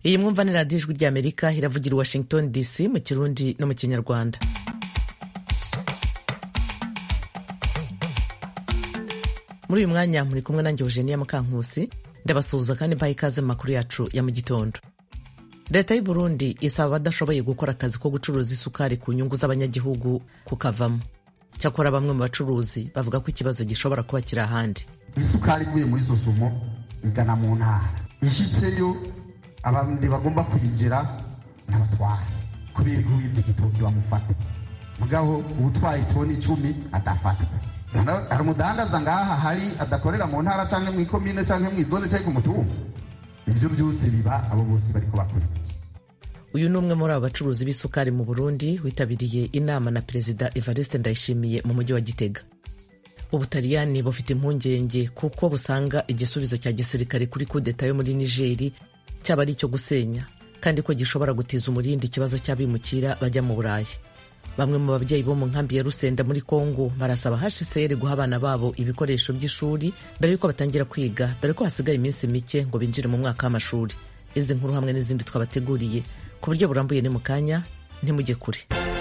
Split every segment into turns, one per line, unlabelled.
iyi mwumva ni radiyo ijwi ry'amerika iravugira i washington dc mu kirundi no mu kinyarwanda muri uyu mwanya muri kumwe nanjye eugenia mukankusi ndabasuhuza kandi mbaha ikaze mu makuru yacu ya mu gitondo leta y'u burundi isaba abadashoboye gukora akazi ko gucuruza isukari ku nyungu z'abanyagihugu kukavamo cyakora bamwe mu bacuruzi bavuga ko ikibazo gishobora kuba kiri ahandi
isukari ivuye muri sosomo igana mu ntara ishyitseyo abandi bagomba kuyigera n'abatwara kubera ko wibye igitoki bamufata mugabo ubutwaye toni icumi adafatwa hari umudandaza ngaha hari adakorera mu ntara cyangwa mu ikomine cyangwa mu izone cyangwa ku mutungo ibyo byose biba abo bose bariko bakora
uyu ni umwe muri abo bacuruzi b'isukari mu burundi witabiriye inama na perezida evariste ndayishimiye mu mujyi wa gitega ubutaliyani bufite impungenge kuko busanga igisubizo cya gisirikare kuri kudeta yo muri nigeri cyaba ari icyo gusenya kandi ko gishobora gutiza umurindi ikibazo cy'abimukira bajya mu burayi bamwe mu babyeyi bo mu nkambi ya rusenda muri kongo barasaba hcr guha abana babo ibikoresho by'ishuri mbere y'uko batangira kwiga dore ko hasigaye iminsi mike ngo binjire mu mwaka w'amashuri izi nkuru hamwe n'izindi twabateguriye ku buryo burambuye ni mu kanya ntimujye kure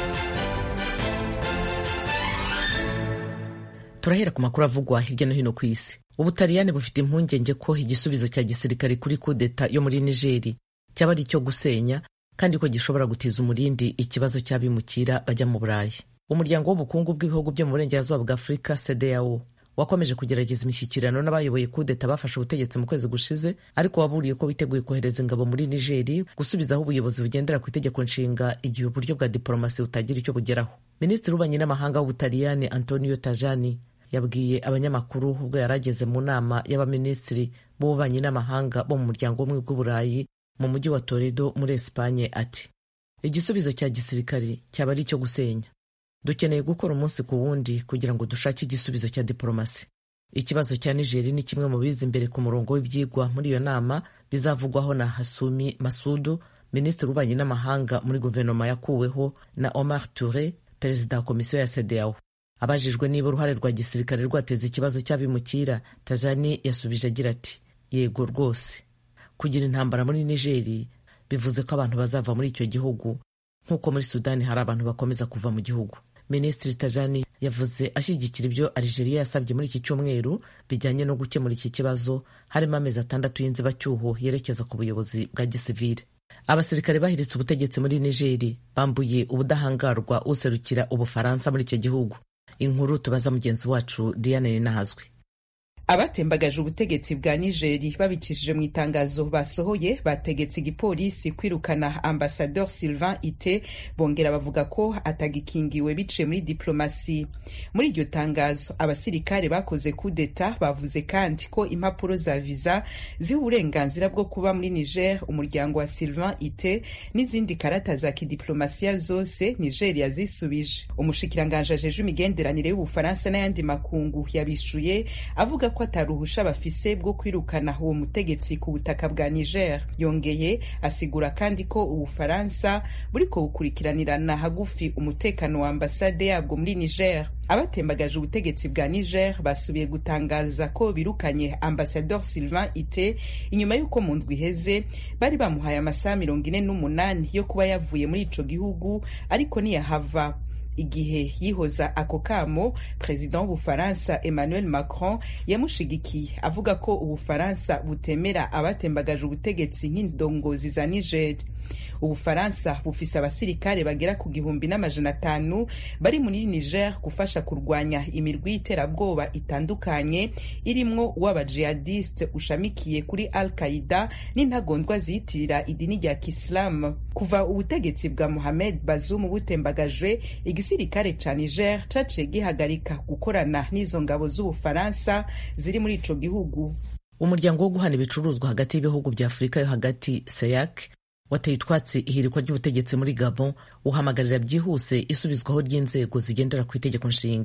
turahera ku makuru avugwa hirya no hino ku isi ubutaliyani bufite impungenge ko igisubizo cya gisirikare kuri kudeta yo muri nigeri cyaba ari icyo gusenya kandi ko gishobora gutiza umurindi ikibazo cy'abimukira bajya mu burayi umuryango w'ubukungu bw'ibihugu byo mu burengerazuba bwa afurika cdao wakomeje kugerageza imishyikirano n'abayoboye kudeta bafashe ubutegetsi mu kwezi gushize ariko waburiye ko witeguye kohereza ingabo muri nigeri gusubizaho ubuyobozi bugendera ku itegeko nshinga igihe uburyo bwa diporomasi butagira icyo bugeraho minisitiri w'ububanyi n'amahanga w'ubutaliyani antonio tajani yabwiye abanyamakuru ubwo yari ageze mu nama y'abaminisitiri b'ububanyi n'amahanga bo mu muryango w'ubumwe bw'uburayi mu mujyi wa toledo muri esipanye ati igisubizo cya gisirikari cyaba ari icyo gusenya dukeneye gukora umunsi ku wundi kugira ngo dushake igisubizo cya diporomasi ikibazo cya nigeri ni kimwe mu biza imbere ku murongo w'ibyigwa muri iyo nama bizavugwaho na hasumi masudu minisitiri w'ububanyi n'amahanga muri guverinoma yakuweho na omar ture perezida wa komisiyo ya cedeao abajijwe niba uruhare rwa gisirikare rwateza ikibazo cy'abimukira tajani yasubije agira ati yego rwose kugira intambara muri nigeri bivuze ko abantu bazava muri icyo gihugu nk'uko muri sudani hari abantu bakomeza kuva mu gihugu minisitiri tajani yavuze ashyigikira ibyo algeria yasabye muri iki cyumweru bijyanye no gukemura iki kibazo harimo amezi atandatu y'inzibacyuho yerekeza ku buyobozi bwa gisivile abasirikare bahiritse ubutegetsi muri nigeri bambuye ubudahangarwa userukira ubufaransa muri icyo gihugu inkuru tubaza mugenzi wacu diane ninahazwe
abatembagaje ubutegetsi bwa nigeri babicishije mu itangazo basohoye bategetse igipolisi kwirukana ambasador sylvain ite bongera bavuga ko atagikingiwe biciye muri diplomasi muri iryo tangazo abasirikare bakoze kudeta bavuze kandi ko impapuro za viza ziha uburenganzira bwo kuba muri niger umuryango wa sylvain ite n'izindi karata za kidiplomasiya zose niger yazisubije umushikiranganje ajeje imigenderanire y'ubufaransa n'ayandi makungu yabishuye avuga ko ataruhusha bafise bwo kwirukana uwo mutegetsi ku butaka bwa Niger yongeye asigura kandi ko ubufaransa buriko bukurikiranirana hagufi umutekano wa ambasade yabwo muri Niger abatembagaje ubutegetsi bwa Niger basubiye gutangaza ko birukanye ambasador Sylvain Ite inyuma y'uko mu ndwi iheze bari bamuhaye amasaha mirongo ine n'umunani yo kuba yavuye muri ico gihugu ariko ntiyahava igihe yihoza ako kamo perezida w'ubufaransa emmanuel macron yamushigikiye avuga ko ubufaransa butemera abatembagaje ubutegetsi nk'indongozi za niger ubufaransa bufise abasirikare bagera ku gihumbi n'amajana atanu bari muri niger gufasha kurwanya imirwi y'iterabwoba itandukanye irimwo uw'abajihadiste ushamikiye kuri al qaida n'intagondwa ziyitirira idini rya kisilamu kuva ubutegetsi bwa mohamed bazoum butembagajwe igisirikare ca niger caciye gihagarika gukorana n'izo ngabo z'ubufaransa ziri muri ico gihugu
umuryango wo guhana ibicuruzwa hagati y'ibihugu bya afurika yo hagati seyak wateye utwatsi ihirikwa ry'ubutegetsi muri gabon uhamagarira byihuse isubizwaho ry'inzego zigendera ku itegeko nshinga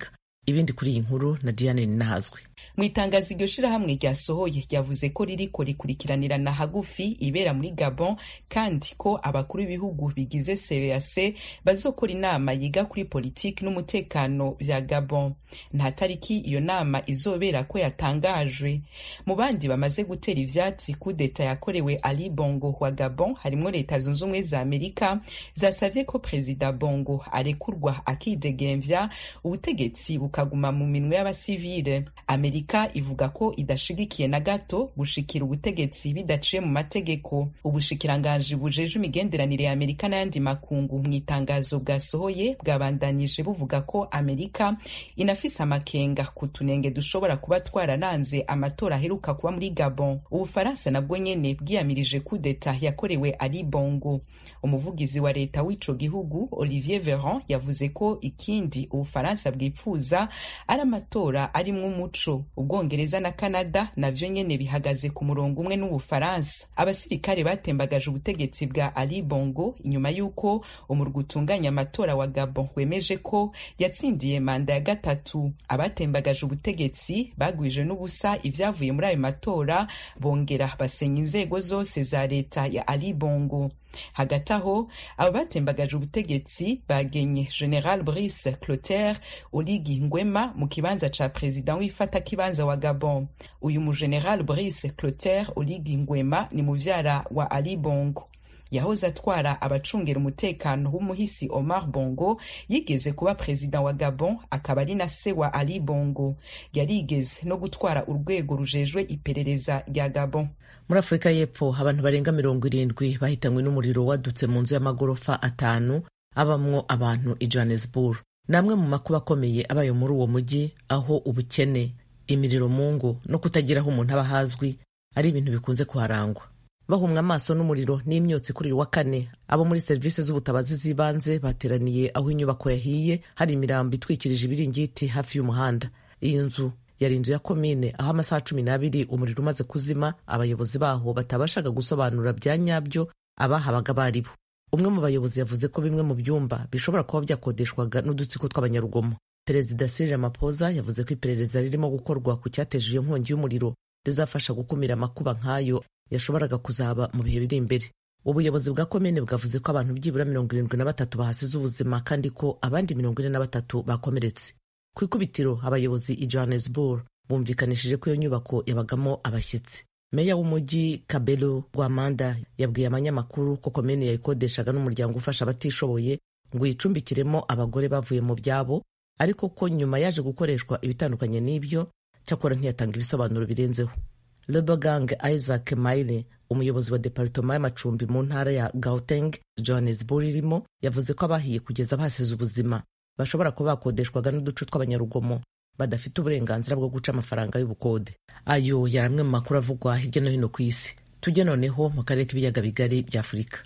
ibindi kuri iyi nkuru na diane ninahazwe
mu itangazo iryo shirahamwe ryasohoye ryavuze ko ririko rikurikiranirana hagufi ibera muri gabon kandi ko abakuru b'ibihugu bigize cac bazokora inama yiga kuri politiki n'umutekano vya gabon nta tariki iyo nama izobera ko yatangajwe mu bandi bamaze gutera ivyatsi kudeta yakorewe ali bongo wa gabon harimwo leta zunze ubumwe za amerika zasavye ko perezida bongo arekurwa akidegemvya ubutegetsi bukaguma mu minwe y'abasivile amerika ivuga ko idashigikiye na gato gushikira ubutegetsi bidaciye mu mategeko ubushikiranganji bujeje imigenderanire ya amerika n'ayandi makungu mu itangazo bwasohoye bwabandanije buvuga ko amerika inafise amakenga ku tunenge dushobora kuba twararanze amatora aheruka kuba muri gabon ubufaransa nabwo nyene bwiyamirije kudeta yakorewe ari bongo umuvugizi wa leta w'ico gihugu olivier veran yavuze ko ikindi ubufaransa bwipfuza ari amatora arimwo umuco ubwongereza na canada navyo nyene bihagaze ku murongo umwe n'ubufaransa abasirikare batembagaje ubutegetsi bwa ali bongo inyuma y'uko umurwa utunganya amatora wa gabon wemeje ko yatsindiye manda ya gatatu abatembagaje ubutegetsi bagwije n'ubusa ivyavuye muri ayo matora bongera basenya inzego zose za leta ya ali bongo hagati aho abo batembagaje ubutegetsi bagenye general brice clotaire oligi ngwema mu kibanza ca perezida w'ifata kibanza wa gabon uyu mu general brice clotaire oligi ngwema ni muvyara wa ali bongo yahoze atwara abacungera umutekano w'umuhisi omar bongo yigeze kuba perezida wa gabon akaba ari na se wa ali bongo yarigeze no gutwara urwego rujejwe iperereza rya gabon
muri afurika y'epfo abantu barenga mirongo irindwi bahitanywe n'umuriro wadutse mu nzu y'amagorofa atanu abamwo abantu i johannesburg ni amwe mu makuba akomeye abaye muri uwo mujyi aho ubukene imiriro mu ngo no kutagira aho umuntu aba hazwi ari ibintu bikunze kuharangwa bahumwa amaso n'umuriro n'imyotsi kuri uyu wa kane abo muri serivisi z'ubutabazi z'ibanze bateraniye aho inyubako yahiye hari imirambo itwikirije ibiringiti hafi y'umuhanda iyi nzu yari inzu ya komine aho amasaha cumi n'abiri umuriro umaze kuzima abayobozi baho batabashaga gusobanura bya nyabyo abahabaga bari bo umwe mu bayobozi yavuze ko bimwe mu byumba bishobora kuba byakodeshwaga n'udutsiko tw'abanyarugomo perezida Cyril Ramaphosa yavuze ko iperereza ririmo gukorwa ku cyateje iyo nkongi y'umuriro rizafasha gukumira amakuba nk'ayo yashoboraga kuzaba mu bihe biri imbere ubuyobozi bwa komine bwavuze ko abantu byibura mirongo irindwi na batatu bahasize ubuzima kandi ko abandi mirongo ine na batatu bakomeretse ku ikubitiro abayobozi i johannesburg bumvikanishije ko iyo nyubako yabagamo abashyitsi meya w'umujyi kabelo rwamanda yabwiye abanyamakuru ko komine yayikodeshaga n'umuryango ufasha abatishoboye ngo yicumbikiremo abagore bavuye mu byabo ariko ko nyuma yaje gukoreshwa ibitandukanye n'ibyo cyakora ntiyatanga ibisobanuro birenzeho Lebagang Isaac Maile umuyobozi wa departoma y'amacumbi mu ntara ya Gauteng Johannesburg irimo yavuze ko abahiye kugeza basize ubuzima bashobora kuba bakodeshwaga n'uduce tw'abanyarugomo badafite uburenganzira bwo guca amafaranga y'ubukode ayo yari amwe mu makuru avugwa hirya no hino ku isi tujye noneho mu karere k'ibiyaga bigari bya afurika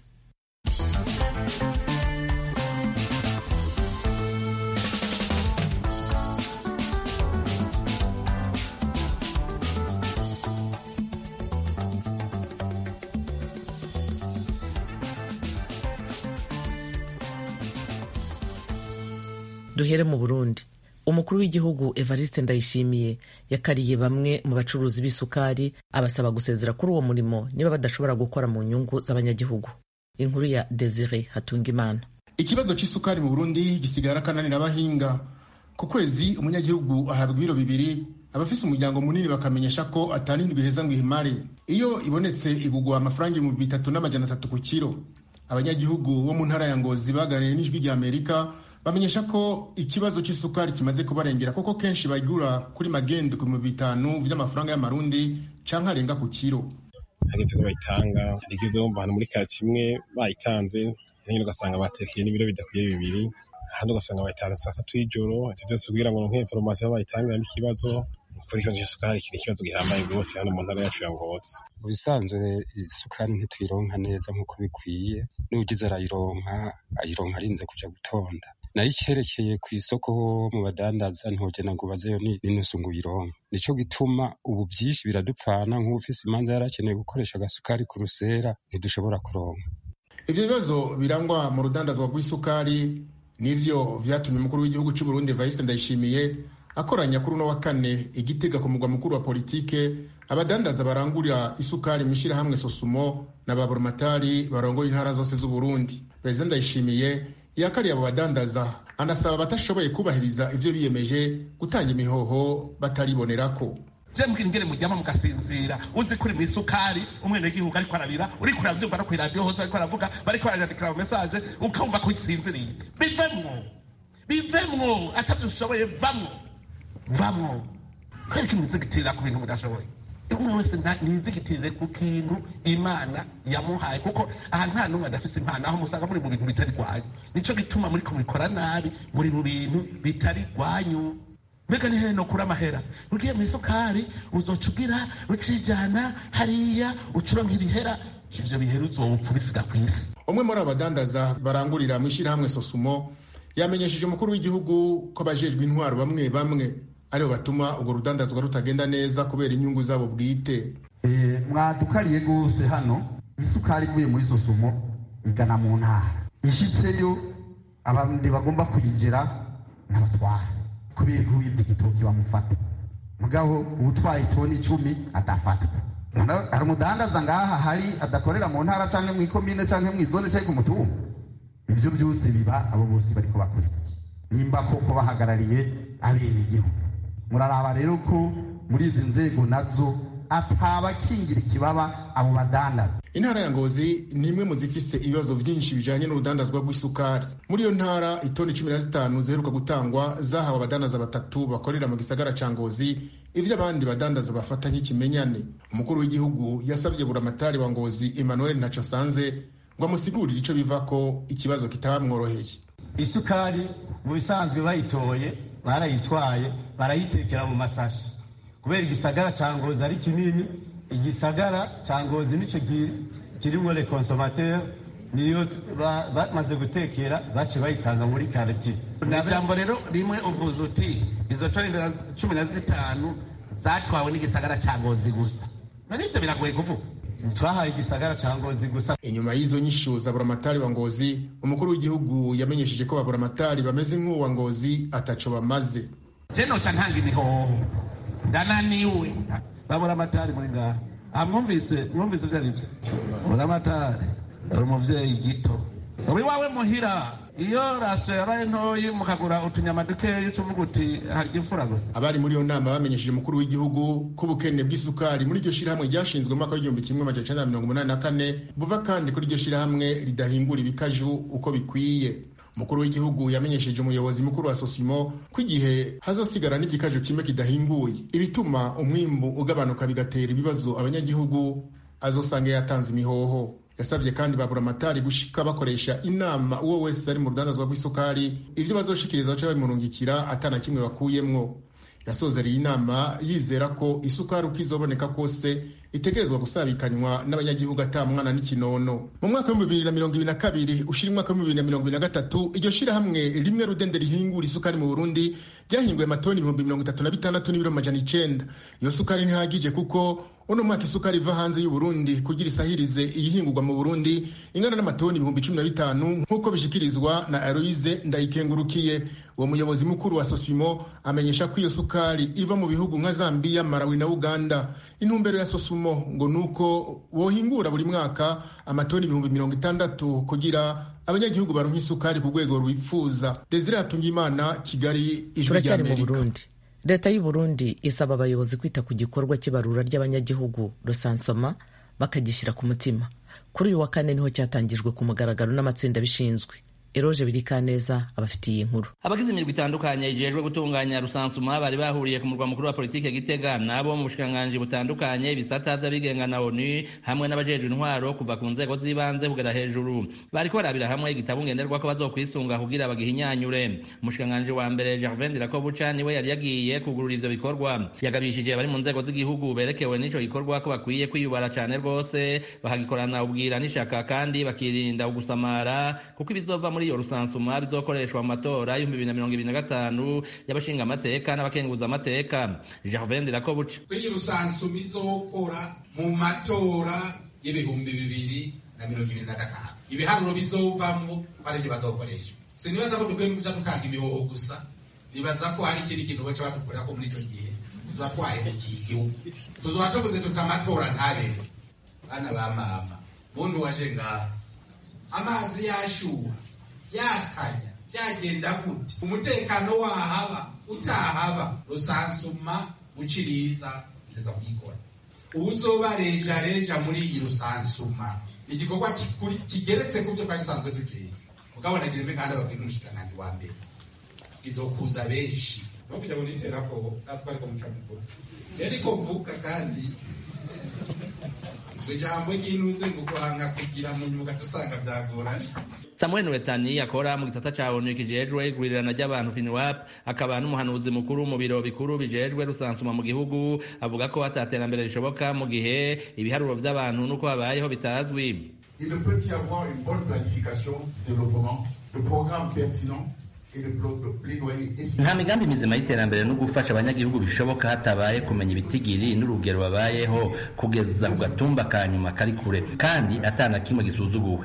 duhere mu burundi umukuru w'igihugu evariste ndayishimiye yakariye bamwe mu bacuruzi b'isukari abasaba gusezera kuri uwo murimo niba badashobora gukora mu nyungu z'abanyagihugu inkuru ya desire hatungimana
ikibazo cy'isukari mu burundi gisigara akananira abahinga ku kwezi umunyagihugu ahabwa ibiro bibiri abafise umuryango munini bakamenyesha ko atanindwi heza ngo ihimare iyo ibonetse igugwa amafaranga ibihumbi bitatu n'amajana atatu ku kiro abanyagihugu bo mu ntara ya ngozi baganiriye n'ijwi rya amerika bamenyesha ko ikibazo cy'isukari kimaze kubarengera kuko kenshi bagura kuri magendo ku bihumbi bitanu by'amafaranga y'amarundi canke arenga ku kiro
hageze ko bayitanga hari igihe uzumva ahantu muri kati imwe bayitanze nyine ugasanga batekeye n'ibiro bidakwiye bibiri ahandi ugasanga bayitanze saa satu y'ijoro ivyo vyose kugira ngo ronke inforomasiyo bayitangira n'ikibazo kuko ikibazo cy'isukari kiri ikibazo gihambaye rwose hano mu ntara yacu ya ngozi
mu bisanzwe isukari ntituyironka neza nk'uko bikwiye n'ugize arayironka ayironka arinze kuja gutonda nayo icyerekeye ku isoko mu badandaza ntogena ngo ubazeyo n'inusu ngo uyironke nicyo gituma ubu byinshi biradupfana nk'ufise imanza yarakeneye gukoresha agasukari ku rusera ntidushobora kuronka
ivyo bibazo birangwa mu rudandazwa rw'isukari nivyo vyatumye umukuru w'igihugu c'u Burundi Evariste Ndayishimiye akoranya kuri uno wa kane igitega ku mugwa mukuru wa politike abadandaza barangurira isukari mu ishyirahamwe sosumo na ba burumatari barongoye intara zose z'uburundi perezida ndayishimiye yakariye abo badandaza anasaba abatashoboye kubahiriza ivyo biyemeje gutanga imihoho bataribonerako
je mbwira ingene muryama mugasinzira uzi kuri mu isukari umwenegihugu ariko arabira uriko uravyumva no kw'iradiyo hose ariko aravuga bariko barayandikira mu mesaje ukumva ko usinziriye bivemwo bivemwo atavyo ushoboye vamwo vamwo kwereka imwizigitirira ku bintu mudashoboye umwe wese nizigitirire ku kintu imana yamuhaye kuko aha nta n'umwe adafise impano aho musanga muri mu bintu bitari rwanyu nico gituma muriko mubikora nabi muri mu bintu bitari rwanyu mbega ni hehe nokura amahera ugiye mu isukari uzoca ugira ucijana hariya ucuronka ibihera ivyo bihera uzopfa ubisiga kw'isi
umwe muri abo badandaza barangurira mu ishyirahamwe sosumo yamenyesheje umukuru w'igihugu ko abajejwe intwaro bamwe bamwe aribo batuma urwo rudandazwa rutagenda neza kubera inyungu zabo bwite
mwadukariye rwose hano isukari ivuye muri sosumo igana mu ntara ishitseyo abandi bagomba kuyigera n'abatwara kubera ko wibye igitoki bamufata mugabo ubutwaye toni icumi adafatwa hari umudandaza ngaha hari adakorera mu ntara cyangwa mu ikomine cyangwa mu izone cyangwa ku mutumba ibyo byose biba abo bose bariko bakurikiye nimba koko bahagarariye abenegihugu muraraba rero ko muri izi nzego nazo atabakingira ikibaba abo badandaza
intara ya ngozi ni imwe mu zifise ibibazo byinshi bijanye n'urudandazwa rw'isukari muri iyo ntara itoni cumi na zitanu ziheruka gutangwa zahawe abadandaza batatu bakorera mu gisagara ca ngozi ivyo abandi badandaza bafata nk'ikimenyane umukuru w'igihugu yasabye buramatari wa ngozi emmanuel ntaco sanze ngo amusigurire ico bivako ikibazo kitabamworoheye
isukari mu bisanzwe bayitoye barayitwaye barayitekera mu masashi kubera igisagara ca ngozi ari kinini igisagara ca ngozi nico kirimwo le consomateur niyo bamaze gutekera bace bayitanga muri karitiye
ijambo rero rimwe uvuze uti izo toni cumi na zitanu zatwawe n'igisagara ca ngozi gusa nibyo biragoye kuvuga
twahaye igisagara ca ngozi gusa
inyuma y'izo nyishu za buramatari wa ngozi umukuru w'igihugu yamenyesheje ko baburamatari bameze nk'uwa ngozi ataco bamaze
je noca ntanga imihoho ndananiwe baburamatari muri ngaha amwumvise mwumvise ivyo arivyo buramatari uri umuvyeyi gito uri wawe muhira iyo rasiyo yabaye ntoyi mukagura utunyama dukeyi ucuvuga uti harya imfura gusa
abari muri iyo nama bamenyesheje umukuru w'igihugu ko ubukene bw'isukari muri iryo shirahamwe ryashinzwe mu mwaka w'igihumbi kimwe amajana icenda na mirongo umunani na kane buva kandi kuri iryo shirahamwe ridahingura ibikaju uko bikwiye umukuru w'igihugu yamenyesheje umuyobozi mukuru wa sosimo ko igihe hazosigara n'igikaju kimwe kidahinguye ibituma umwimbu ugabanuka bigatera ibibazo abanyagihugu azosanga yatanze imihoho yasabye kandi baburamatari gushika bakoresha inama uwo wese ari mu rudandazwa rw'isukari ivyo bazoshikiriza baca babimurungikira atana kimwe bakuyemwo yasozereye inama yizera ko isukari uko izoboneka kose itegerezwa gusabikanywa n'abanyagihugu ata mwana n'ikinono mu mwaka w'ibihumbi bibiri na mirongo ibiri na kabiri ushira umwaka w'ibihumbi bibiri na mirongo ibiri na gatatu iryo shirahamwe rimwe rudende rihingura isukari mu burundi ryahinguye amatoni ibihumbi mirongo itatu na bitandatu n'ibiro amajana icenda iyo sukari ntihagije kuko uno mwaka isukari iva hanze y'uburundi kugira isahirize iyihingurwa mu burundi ingana n'amatoni ibihumbi cumi na bitanu nk'uko bishikirizwa na aloise ndayikengurukiye uwo muyobozi mukuru wa sosimo amenyesha ko iyo sukari iva mu bihugu nka zambiya marawi na uganda intumbero ya sosumo ngo nuko wohingura buri mwaka amatoni ibihumbi mirongo itandatu kugira abanyagihugu baronka isukari ku rwego rwifuza desire hatungimana kigali ijwi
turacyari mu
ry'amerika
burundi leta y'u burundi isaba abayobozi kwita ku gikorwa cy'ibarura ry'abanyagihugu rusansoma bakagishyira ku mutima kuri uyu wa kane niho cyatangijwe ku mugaragaro n'amatsinda abishinzwe eroje birikaneza abafitiye inkuru
abagize imirwi itandukanye ijejwe gutunganya rusansuma bari bahuriye ku murwa mukuru wa politike gitega nabo mu bushikiranganji butandukanye ibisata vy'abigenga na onu hamwe n'abajejwe intwaro kuva ku nzego z'ibanze kugera hejuru bariko barabira hamwe igitabo ngenderwako bazokwisunga kugira bagihinyanyure umushikiranganji wa mbere gervain dirakobuca niwe yari yagiye kugurura ivyo bikorwa yagabishije bari mu nzego z'igihugu berekewe n'ico gikorwa ko bakwiye kwiyubara cane rwose bakagikorana ubwira n'ishaka kandi bakirinda ugusamara kuko ibizova muri iyo rusansuma bizokoreshwa mu matora y'ibihumbi bibiri na mirongo ibiri na gatanu y'abashinga amateka n'abakenguza amateka gervain dirakobuca
kwenye rusansuma izokora mu matora y'ibihumbi bibiri na mirongo ibiri na gatanu ibiharuro bizovamwo arivyo bazokoreshwa sinibaza ko dukwiye kuja dutanga imihoho gusa nibaza ko hari ikindi kintu baca badukorera ko muri icyo gihe tuzoba twahemukiye igihugu tuzoba tuvuze tuti amatora ntabere bana ba mama muntu waje ngaha amazi yashuha yakanya byagenda gute umutekano wahaba utahaba rusansuma guciriza kugeza kuyikora uzoba reja reja muri iyi rusansuma igikorwa kigeretse ku byo twari dusanzwe tujejwe mugabo nagira imwe kandi ababwira n'umushikiranganji wa mbere izokuza benshi no kujya mu niterako natwe ariko muca mukuru ariko mvuga kandi ijambo ry'inuze ngo guhanga kugira mu nyuga dusanga byagoranye
samuel nwetani akora mu gisata ca onu kijejwe igurirana ry'abantu finiwap akaba n'umuhanuzi mukuru mu biro bikuru bijejwe rusansuma mu gihugu avuga ko ataterambere rishoboka mu gihe ibiharuro vy'abantu n'uko babayeho bitazwi
il ne peut y avoir une bonne planification du développement de programmes pertinents
nta migambi mizima y'iterambere no gufasha abanyagihugu bishoboka hatabaye kumenya ibitigiri n'urugero babayeho kugeza ku gatumba ka nyuma kari kure kandi atana kimwe gisuzuguwe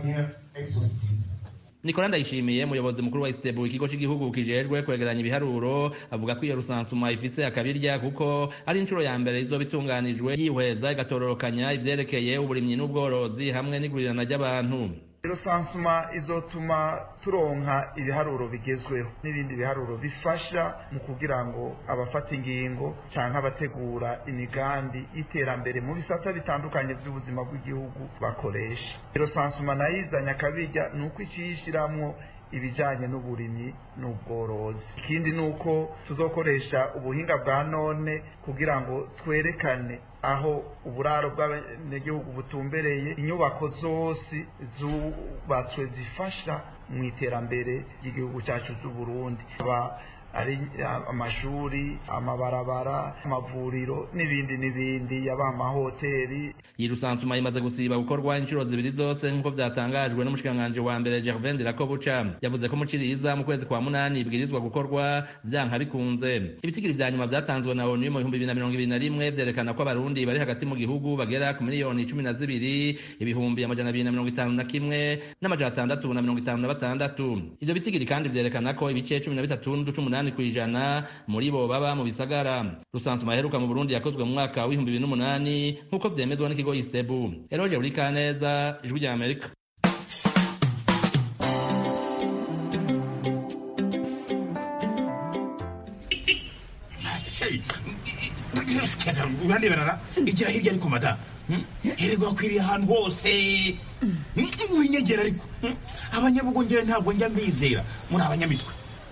Nicola Ndayishimiye umuyobozi mukuru wa Istebu ikigo cy'igihugu kijejwe kwegeranya ibiharuro avuga ko iyo rusansuma ifise akabirya kuko ari inshuro ya mbere izoba itunganijwe yihweza igatororokanya ivyerekeye uburimyi n'ubworozi hamwe n'igurirana ry'abantu
rusansuma izotuma turonka ibiharuro bigezweho n'ibindi biharuro bifasha mu kugira ngo abafata ingingo cyangwa abategura imigambi y'iterambere mu bisata bitandukanye by'ubuzima bw'igihugu bakoresha rusansuma nayo izanye akabirya ni uko iciyishiramwo ibijyanye n'uburimyi n'ubworozi ikindi ni uko tuzokoresha ubuhinga bwa none kugira ngo twerekane aho uburaro bw'abanyagihugu butumbereye inyubako zose zubatswe zifasha mu iterambere ry'igihugu cyacu cy'uburundi ari amashuri amabarabara amavuriro n'ibindi n'ibindi yaba amahoteli
iyi rusansuma imaze gusiba gukorwa inshuro zibiri zose nk'uko byatangajwe n'umushikiranganji wa mbere Gervain Dirakobuca yavuze ko muciriza mu kwezi kwa munani ibwirizwa gukorwa vyanka bikunze ibitigiri vya nyuma vyatanzwe na ONU mu bihumbi bibiri na mirongo ibiri na rimwe vyerekana ko abarundi bari hagati mu gihugu bagera ku miliyoni cumi na zibiri ibihumbi amajana abiri na mirongo itanu na kimwe n'amajana atandatu na mirongo itanu na batandatu ivyo bitigiri kandi vyerekana ko ibice cumi na bitatu n'uduce umunani ku ijana muri bo baba mu bisagara rusansuma yaheruka mu burundi yakozwe mu mwaka w'ibihumbi bibiri n'umunani nk'uko vyemezwa n'ikigo istebu eroje buri kaneza ijwi rya amerika
uraneberara igira hirya ariko mada hererwa akwiriye ahantu hose winyegera ariko abanyabugongera ntabwo njya mbizera muri abanyamitwe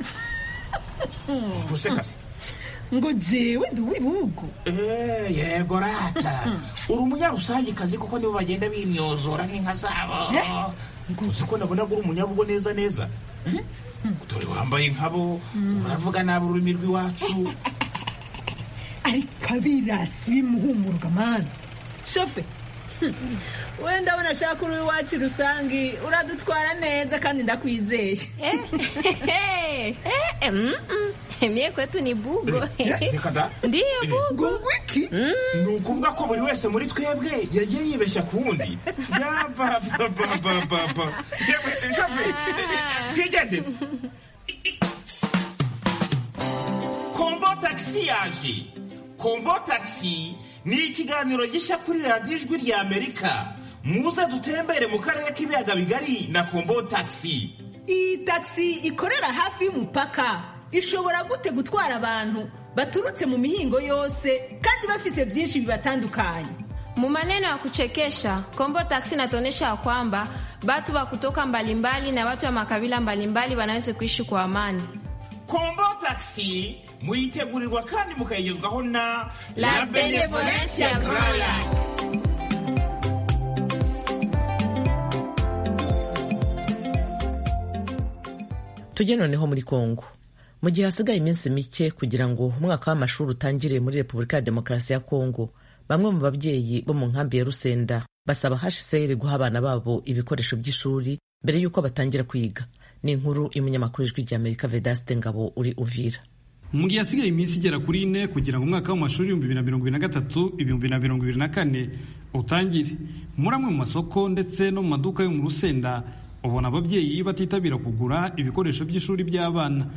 gusekase
ngo jewe ndi uw'ibihugu
yego rata uri umunyarusangikazi kuko nibo bagenda bimyozora nk'inka zabo uzi ko nabona uri umunyabugo neza neza dore wambaye nkabo uravuga nabi ururimi rw'iwacu
ariko abirasi bimuhumurwa mani shofe wenda abona ashaka uri iwacu rusange uradutwara neza kandi ndakwizeye
mie kwetu ni bugo
reka da
ndiyo bugo
wiki
ni ukuvuga ko buri wese muri twebwe yagiye yibeshya ku wundi yapapapapapa shofe twigendere kombo tagisi yaje kombo tagisi ni ikiganiro gishya kuri radiyo ijwi rya amerika muze dutembere mu karere k'ibiyaga bigari na kombo tagisi
iyi tagisi ikorera hafi y'umupaka ishobora gute gutwara abantu baturutse mu mihingo yose kandi bafise byinshi bibatandukanye
Mu maneno ya kuchekesha Kombo Taxi inatuonyesha ya kwamba batu wa kutoka mbalimbali na watu wa makabila mbalimbali wanaweza kuishi kwa amani.
kombo tagisi muyitegurirwa kandi mukayigezwaho na
La Benevolencia Royal.
tujye noneho muri kongo mu gihe hasigaye iminsi mike kugira ngo umwaka w'amashuri utangire muri repubulika ya demokarasi ya kongo bamwe mu babyeyi bo mu nkambi ya rusenda basaba hcr guha abana babo ibikoresho by'ishuri mbere y'uko batangira kwiga ni inkuru y'umunyamakuru ijwi rya amerika vedaste ngabo uri uvira
mu gihe hasigaye iminsi igera kuri ine kugira ngo umwaka w'amashuri ibihumbi bibiri na mirongo ibiri na gatatu ibihumbi bibiri na mirongo ibiri na kane utangire muri amwe mu masoko ndetse no mu maduka yo mu rusenda ubona ababyeyi batitabira kugura ibikoresho by'ishuri by'abana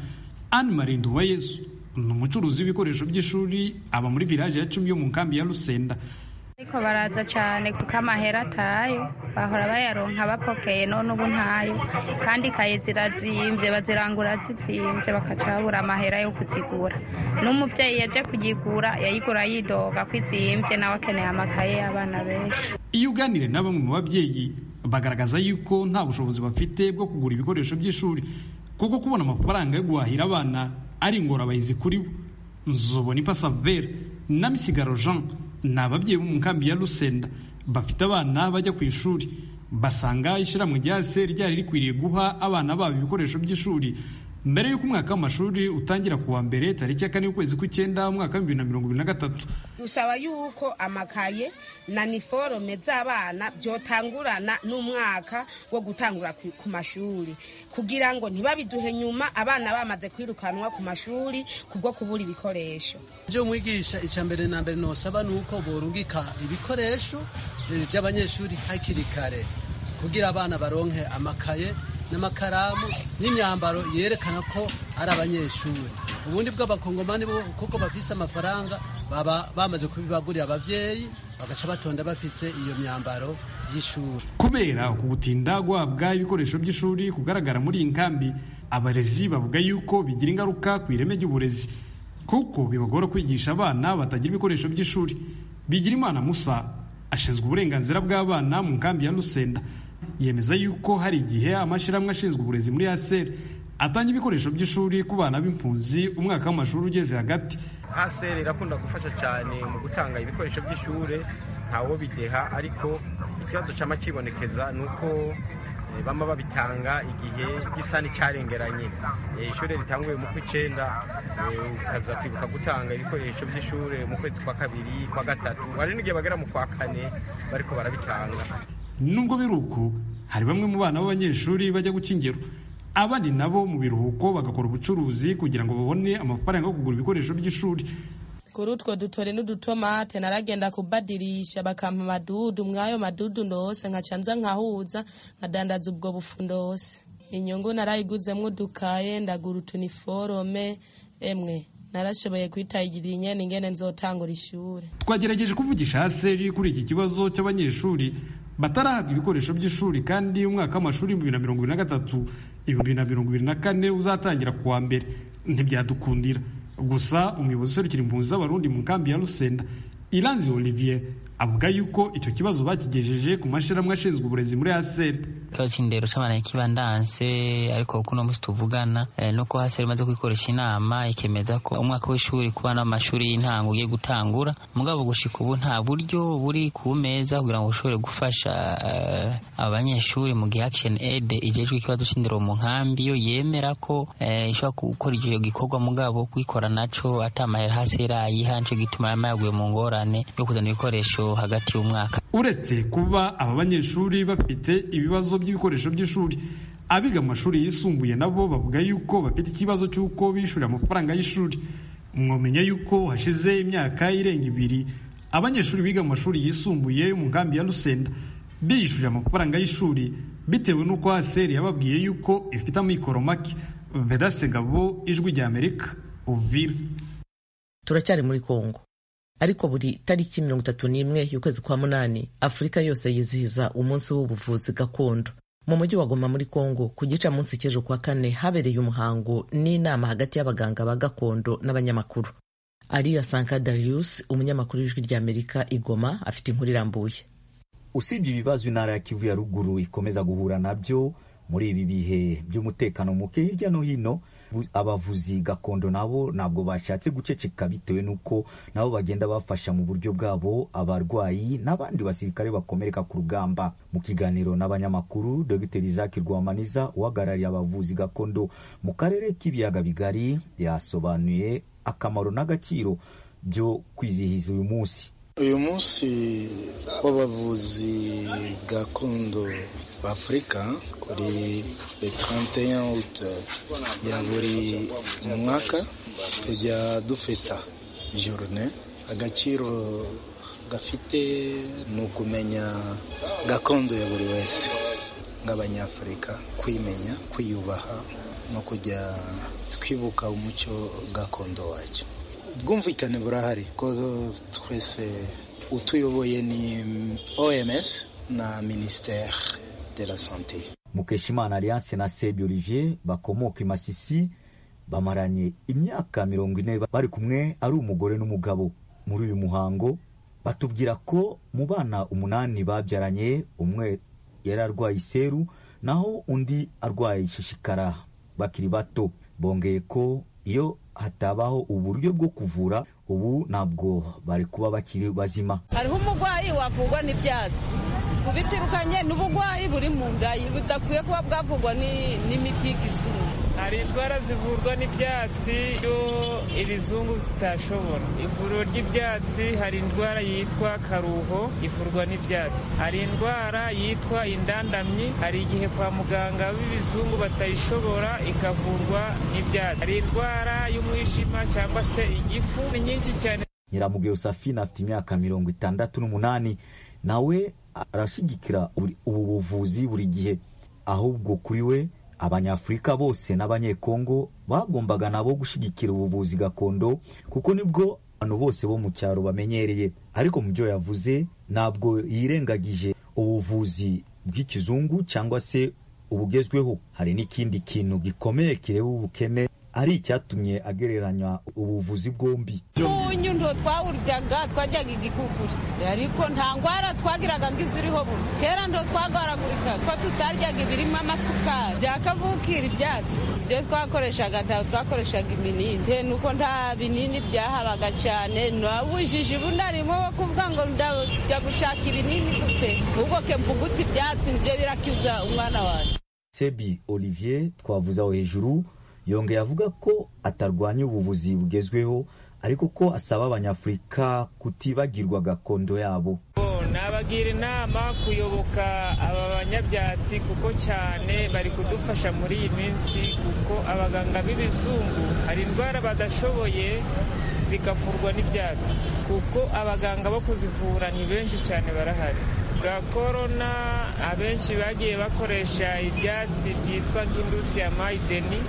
anne marie nduwayezu ni umucuruzi w'ibikoresho by'ishuri aba muri village ya cumi yo mu nkambi ya rusenda
ariko baraza cyane kuko amahera atayo bahora bayaronka bapokeye none ubu ntayo kandi ikaye zirazimbye bazirangura zizimbye bakaca babura amahera yo kuzigura n'umubyeyi yaje kuyigura yayigura yidoga ko izimbye nawe akeneye amakaye y'abana benshi
iyo uganire na bamwe mu babyeyi bagaragaza yuko nta bushobozi bafite bwo kugura ibikoresho by'ishuri kuko kubona amafaranga yo guhahira abana ari ingorabahizi kuri bo nzobona ipasavere na misigaro jean ni ababyeyi bo mu nkambi ya rusenda bafite abana bajya ku ishuri basanga ishyirahamwe rya se ryari rikwiriye guha abana babo ibikoresho by'ishuri mbere y'uko umwaka w'amashuri utangira ku wa mbere tariki ya kane y'ukwezi kw'icyenda umwaka w'ibihumbi bibiri na mirongo ibiri na gatatu
dusaba yuko amakaye na niforome z'abana byotangurana n'umwaka wo gutangura ku mashuri kugira ngo ntibabiduhe nyuma abana bamaze kwirukanwa ku mashuri kubwo kubura ibikoresho
ibyo mwigisha icya mbere na mbere nosaba ni uko borungika ibikoresho by'abanyeshuri hakiri kare kugira abana baronke amakaye n'amakaramu n'imyambaro yerekana ko ari abanyeshuri ubundi bw'abakongomani kuko bafise amafaranga baba bamaze kubibagurira abavyeyi bagaca batonda bafise iyo myambaro y'ishuri
kubera uku gutinda guhabwa ibikoresho by'ishuri kugaragara muri iyi nkambi abarezi bavuga yuko bigira ingaruka ku ireme ry'uburezi kuko bibagora kwigisha abana batagira ibikoresho by'ishuri bigira imana musa ashinzwe uburenganzira bw'abana mu nkambi ya rusenda yemeza yuko hari igihe amashyirahamwe ashinzwe uburezi muri haseri atanga ibikoresho by'ishuri ku bana b'impunzi umwaka w'amashuri ugeze hagati
haseri irakunda gufasha cyane mu gutanga ibikoresho by'ishuri ntawo bideha ariko ikibazo cyama kibonekeza ni uko bama babitanga igihe gisa n'icyarengeranye ishuri ritanguye mu kw'icyenda ukaza kwibuka gutanga ibikoresho by'ishuri mu kwezi kwa kabiri kwa gatatu hari n'igihe bagera mu kwa kane bariko barabitanga
nubwo biri uko hari bamwe mu bana b'abanyeshuri bajya guca ingero abandi nabo mu biruhuko bagakora ubucuruzi kugira ngo babone amafaranga yo kugura ibikoresho by'ishuri
kuri utwo dutore n'udutomate naragenda kubadirisha bakampa amadudu mwayo madudu ndose nkaca nza nkahuza nkadandaza ubwo bufu ndose inyungu narayiguzemwo udukaye ndagura utuniforome emwe narashoboye kwitagirira inyene ingene nzotangura ishure
twagerageje kuvugisha haseri kuri iki kibazo cy'abanyeshuri batarahabwa ibikoresho by'ishuri kandi umwaka w'amashuri ibihumbi bibiri na mirongo ibiri na gatatu ibihumbi bibiri na mirongo ibiri na kane uzatangira ku wa mbere ntibyadukundira gusa umuyobozi userukira impunzi z'abarundi mu nkambi ya rusenda iranzi olivier avuga yuko icyo kibazo bakigejeje ku mashyirahamwe ashinzwe uburezi muri haseri
ikibazo cy'indero cy'abana kibandanse ariko kuno munsi tuvugana nuko haseri imaze kwikoresha inama ikemeza ko umwaka w'ishuri ku bana b'amashuri y'intango ugiye gutangura mugabo gushika ubu nta buryo buri ku meza kugira ngo bushobore gufasha aba banyeshuri mu gihe action aid igejwe ikibazo cy'indero mu nkambi yo yemera ko ishobora gukora icyo gikorwa mugabo kwikora naco atamahera haseri ayiha nico gituma yama yaguye mu ngorane yo kuzana ibikoresho hagati y'umwaka
uretse kuba aba banyeshuri bafite ibibazo by'ibikoresho by'ishuri abiga mu mashuri yisumbuye nabo bavuga yuko bafite ikibazo cy'uko bishyurira amafaranga y'ishuri mwamenya yuko hashize imyaka irenga ibiri abanyeshuri biga mu mashuri yisumbuye mu nkambi ya rusenda biyishyurira amafaranga y'ishuri bitewe n'uko haseri yababwiye yuko ifite amikoro make vedase ngabo ijwi rya amerika uvira
turacyari muri kongo ariko buri tariki mirongo itatu n'imwe y'ukwezi kwa munani afurika yose yizihiza umunsi w'ubuvuzi gakondo mu mujyi wa goma muri kongo ku gicamunsi cy'ejo kwa kane habereye umuhango n'inama hagati y'abaganga ba gakondo n'abanyamakuru ariya sanka darius umunyamakuru w'ijwi ry'amerika igoma afite inkuru irambuye
usibye ibibazo intara ya kivu ya ruguru ikomeza guhura nabyo muri ibi bihe by'umutekano muke hirya no hino abavuzi gakondo nabo ntabwo bashatse guceceka bitewe n'uko nabo bagenda bafasha mu buryo bwabo abarwayi n'abandi basirikare bakomereka ku rugamba mu kiganiro n'abanyamakuru dr isaac rwamaniza uhagarariye abavuzi gakondo mu karere k'ibiyaga bigari yasobanuye akamaro n'agaciro byo kwizihiza uyu munsi
uyu munsi w'abavuzi gakondo b'afurika kuri le 31 août ya buri mwaka tujya dufita journe agaciro gafite ni ukumenya gakondo ya buri wese nk'abanyafurika kwimenya kwiyubaha no kujya twibuka umuco gakondo wacyo ubwumvikane burahari ko twese utuyoboye ni oms na ministere de la sante
mukeshimana alliance na sebi olivier bakomoka i masisi bamaranye imyaka mirongo ine bari kumwe ari umugore n'umugabo muri uyu muhango batubwira ko mu bana umunani babyaranye umwe yari arwaye iseru naho undi arwaye ishishikara bakiri bato bongeye ko iyo hatabaho uburyo bwo kuvura ubu ntabwo bari kuba bakiri bazima
hariho umurwayi wavurwa n'ibyatsi kubitirukanye n'uburwayi buri mu nda budakwiye kuba bwavurwa n'imiti y'ikizungu
hari indwara zivurwa n'ibyatsi iyo ibizungu zitashobora ivuriro ry'ibyatsi hari indwara yitwa karuho ivurwa n'ibyatsi hari indwara yitwa indandamyi hari igihe kwa muganga b'ibizungu batayishobora ikavurwa n'ibyatsi hari indwara y'umwijima cyangwa se igifu ni nyinshi cyane
nyiramugeyo safina afite imyaka mirongo itandatu n'umunani nawe arashyigikira ubu buvuzi buri gihe ahubwo kuri we abanyafurika bose n'abanyekongo bagombaga nabo gushyigikira ubuvuzi gakondo kuko nibwo abantu bose bo mu cyaro bamenyereye ariko mu byo yavuze ntabwo yirengagije ubuvuzi bw'ikizungu cyangwa se ubugezweho hari n'ikindi kintu gikomeye kireba ubukene ari icyatumye agereranya ubuvuzi bwombi
umunyu ndo twawuryaga twajyaga igikukuri ariko nta ndwara twagiraga ngo iziriho buno kera ndo twagwaragurika ko tutaryaga ibirimo amasukari byakavukira ibyatsi ibyo twakoreshaga ntabwo twakoreshaga ibinini nuko nta binini byahabaga cyane nabujije ubunarimo wo kuvuga ngo ndajya gushaka ibinini gute ubwo ke mvuga uti ibyatsi nibyo birakiza umwana wanjye
sebi olivier twavuze aho hejuru yongeye avuga ko atarwanya ubuvuzi bugezweho ariko ko asaba abanyafurika kutibagirwa gakondo yabo
nabagira inama kuyoboka aba banyabyatsi kuko cyane bari kudufasha muri iyi minsi kuko abaganga b'ibizungu hari indwara badashoboye zikavurwa n'ibyatsi kuko abaganga bo kuzivura ni benshi cyane barahari bwa korona abenshi bagiye bakoresha ibyatsi byitwa nk'indusi ya mayideni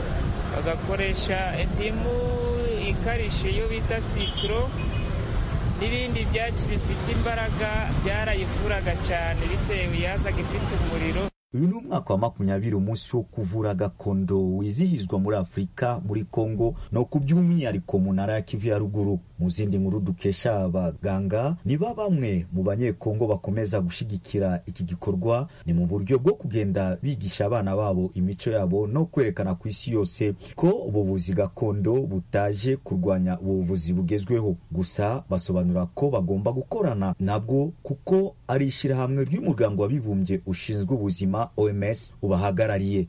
bagakoresha indimu ikarishe iyo bita sikiro n'ibindi byatsi bifite imbaraga byarayivuraga cyane bitewe yazaga ifite umuriro
uyu ni umwaka wa makumyabiri umunsi wo kuvura gakondo wizihizwa muri afurika muri kongo no ku by'umwihariko mu ntara ya kivu ya ruguru mu zindi nkuru dukesha abaganga niba bamwe mu banyekongo bakomeza gushyigikira iki gikorwa ni mu buryo bwo kugenda bigisha abana babo imico yabo no kwerekana ku isi yose ko ubuvuzi gakondo butaje kurwanya ubuvuzi bugezweho gusa basobanura ko bagomba gukorana nabwo kuko ari ishyirahamwe ry'umuryango w'abibumbye ushinzwe ubuzima oms ubahagarariye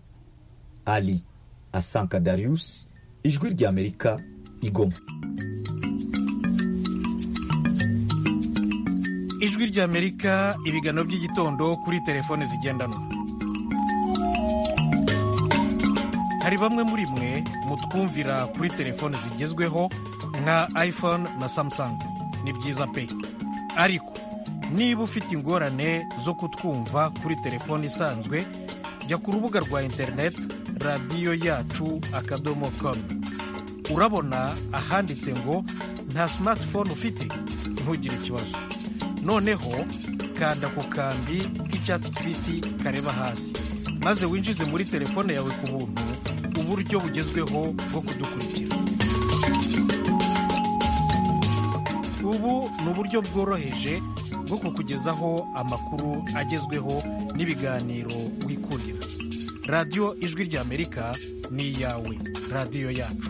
ali asanka darius ijwi ry'amerika igoma
ijwi ry'amerika ibiganiro by'igitondo kuri telefone zigendanwa hari bamwe muri mwe mutwumvira kuri telefone zigezweho nka iphone na samsung ni byiza pe ariko niba ufite ingorane zo kutwumva kuri telefone isanzwe jya ku rubuga rwa interineti radiyo yacu akadomo komu urabona ahanditse ngo nta simatifone ufite ntugire ikibazo noneho kanda ku kambi k'icyatsi kibisi kareba hasi maze winjize muri telefone yawe ku buntu uburyo bugezweho bwo kudukurikira ubu ni uburyo bworoheje bwo kukugezaho amakuru agezweho n'ibiganiro wikundira radiyo ijwi ry'amerika ni iyawe radiyo yacu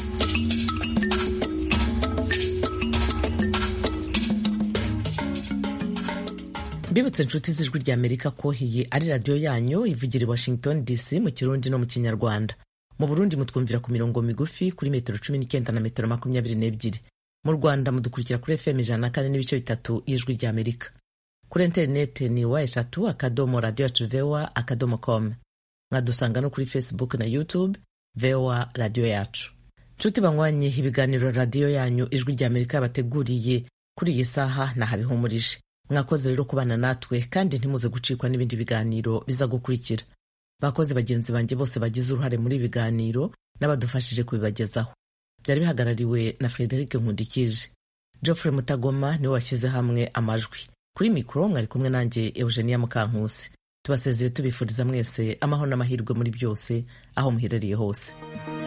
mbibutse inshuti z'ijwi ry'amerika ko iyi ari radiyo yanyu ivugira i washington dc mu kirundi no mu kinyarwanda mu burundi mutwumvira ku mirongo migufi kuri metero cumi n'icyenda na metero makumyabiri n'ebyiri mu rwanda mudukurikira kuri fm ijana na kane n'ibice bitatu y'ijwi ry'amerika kuri interineti ni wa eshatu akadomo radiyo yacu vewa akadomo com mwadusanga no kuri facebook na youtube vewa radiyo yacu nshuti banywanye ibiganiro radiyo yanyu ijwi ry'amerika yabateguriye kuri iyi saha nahabihumurije mwakoze rero kubana natwe kandi ntimuze gucikwa n'ibindi biganiro biza gukurikira bakoze bagenzi banjye bose bagize uruhare muri ibi biganiro n'abadufashije kubibagezaho byari bihagarariwe na frederic nkundikije geoffrey mutagoma niwe washyize hamwe amajwi kuri mikoro mwari kumwe nanjye eugenia mukankusi tubasezeye tubifuriza mwese amahoro n'amahirwe muri byose aho muherereye hose